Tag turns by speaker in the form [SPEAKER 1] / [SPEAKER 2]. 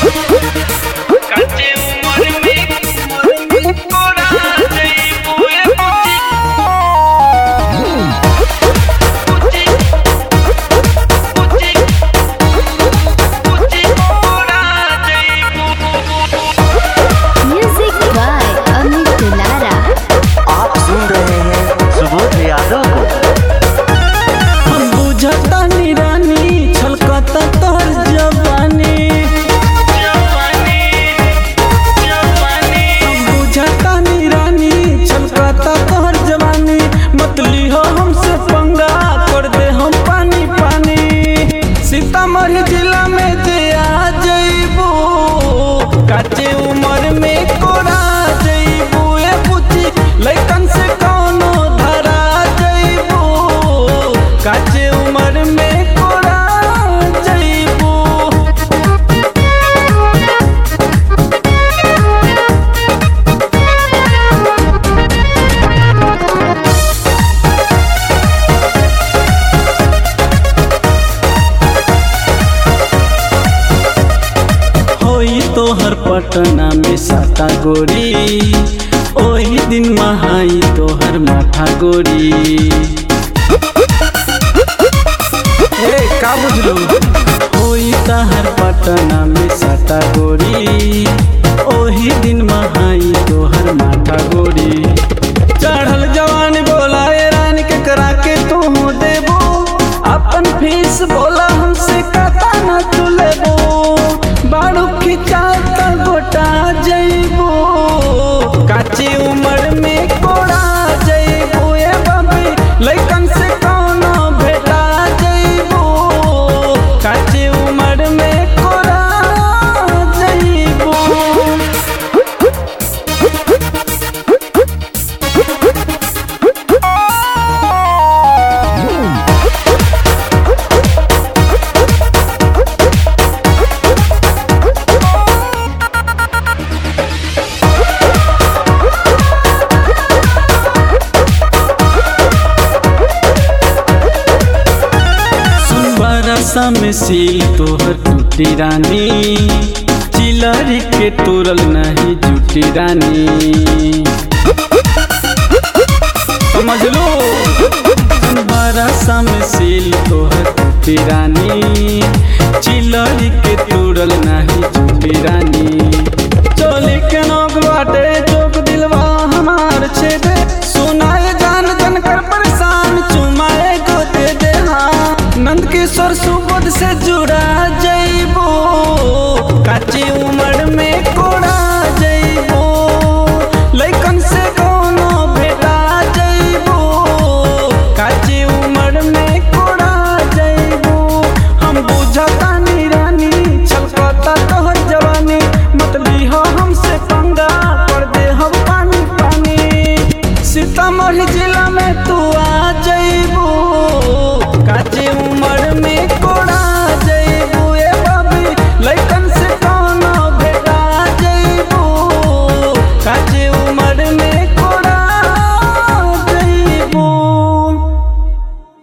[SPEAKER 1] काचे उमर में कोरा जइबू ए बुची बुची बुची कोरा जइबू
[SPEAKER 2] म्यूजिक बाय अमित दुलारा
[SPEAKER 3] आप सुन रहे हैं सुबोध यादव को
[SPEAKER 4] हम बुझता निरानी छलकता तोर जवानी
[SPEAKER 1] जवानी जवानी
[SPEAKER 4] हम बुझता निरानी छलकता तोर जवानी मतली हो हमसे पंगा कर दे हम पानी पानी सीतामढ़ी जिला में जे आ जइबू काचे उम्र में कोरा जइबू ए बुची लइकन से कौनो धरा जइबू काचे उम्र में कोरा जइबू होई तोहर पटना में साता गोरी ओही दिन महाई तोहर माथा गोरी ए का बुझलू होई तहर पटना में साता गोरी ओही दिन महाई तोहर माथा गोरी चढ़ल जवान बोला ए रानी के करा के तू देबो अपन फीस बोला हमसे कता न तू लेबो बाड़ू खिंचा त गोटा जइबो काची उम्र में कोड़ा जइबो ए बाबी लइकन से कौनो भेटा जइबो काची उम्र में कोड़ा जइबो बरसा में सील तोहर टूटी रानी चिलरी के तोरल नहीं जूटी रानी समझ लो बरसा में सील तोहर टूटी रानी चिलरी के तोरल नहीं जूटी रानी चोली के नोक बाटे चोक दिलवा हमार छेदे सुनाए जान जन कर परेशान चुमाए गोते दे हाँ नंद किशोर सुबोध से जुड़ा जइबो काची उम्र में कोड़ा जइबो लइकन से कोनो भेटा जइबो काची उम्र में कोड़ा जइबो हम बुझता निरानी छलकता तोहर जवानी मतली हो हमसे पंगा कर दे हम पानी पानी सीतामढ़ी जिला में तू